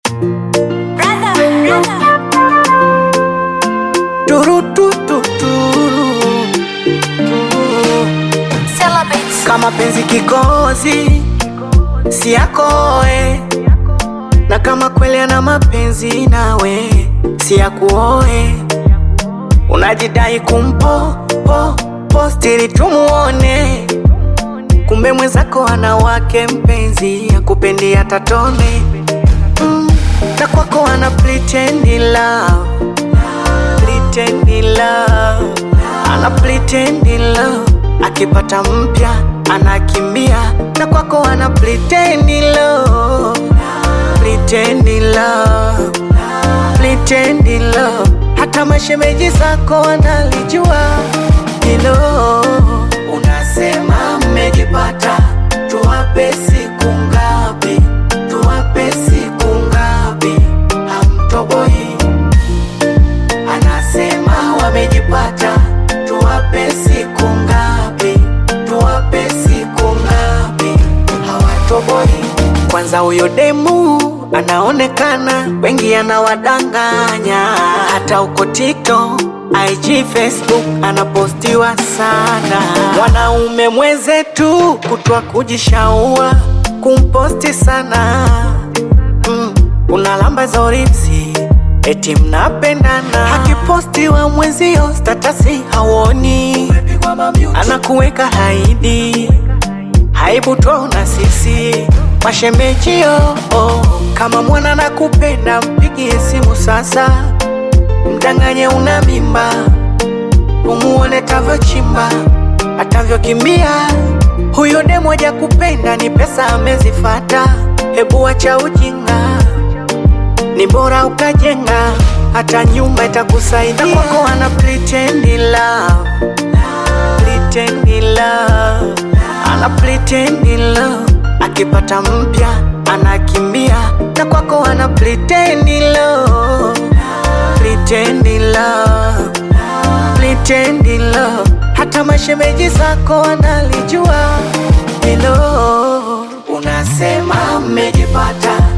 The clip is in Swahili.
kama penzi kikozi si yakoe, na kama kweli ana mapenzi nawe si yakuoe. Unajidai kumpo po postiri tumuone, kumbe mwenzako ana wake mpenzi akupendi hata tone mm, na kwako ana pretend love, pretend love, ana pretend love akipata mpya anakimbia, na kwako ana pretend love, pretend love, pretend love. Hata mashemeji zako wanalijua hilo. Unasema mmejipata, tuwape siku ngapi? Tuwape siku ngapi? Hamtoboi. Anasema wamejipata, tuwape siku ngapi? Tuwape siku ngapi? Hawatoboi. Kwanza huyo demu anaonekana, wengi anawadanganya, hata uko TikTok, IG, Facebook anapostiwa sana. Mwanaume mwenzetu kutwa kujishaua kumposti sana mm, unalamba za ripsi eti mnapendana, akipostiwa mwenzio statasi hawoni, anakuweka haidi aibu twaona sisi mashemejio oh. Kama mwana nakupenda, mpigie simu sasa, mdanganye una mimba, umuone tavyochimba atavyokimbia. Huyo demu moja kupenda ni pesa amezifata, hebu acha ujinga, ni bora ukajenga, hata nyumba itakusaidia. Na kwako ana pretend love, pretend love ana pretend love, akipata mpya anakimbia, na kwako ana pretend love, pretend love, pretend love. Hata mashemeji zako wanalijua hilo. Unasema mmejipata,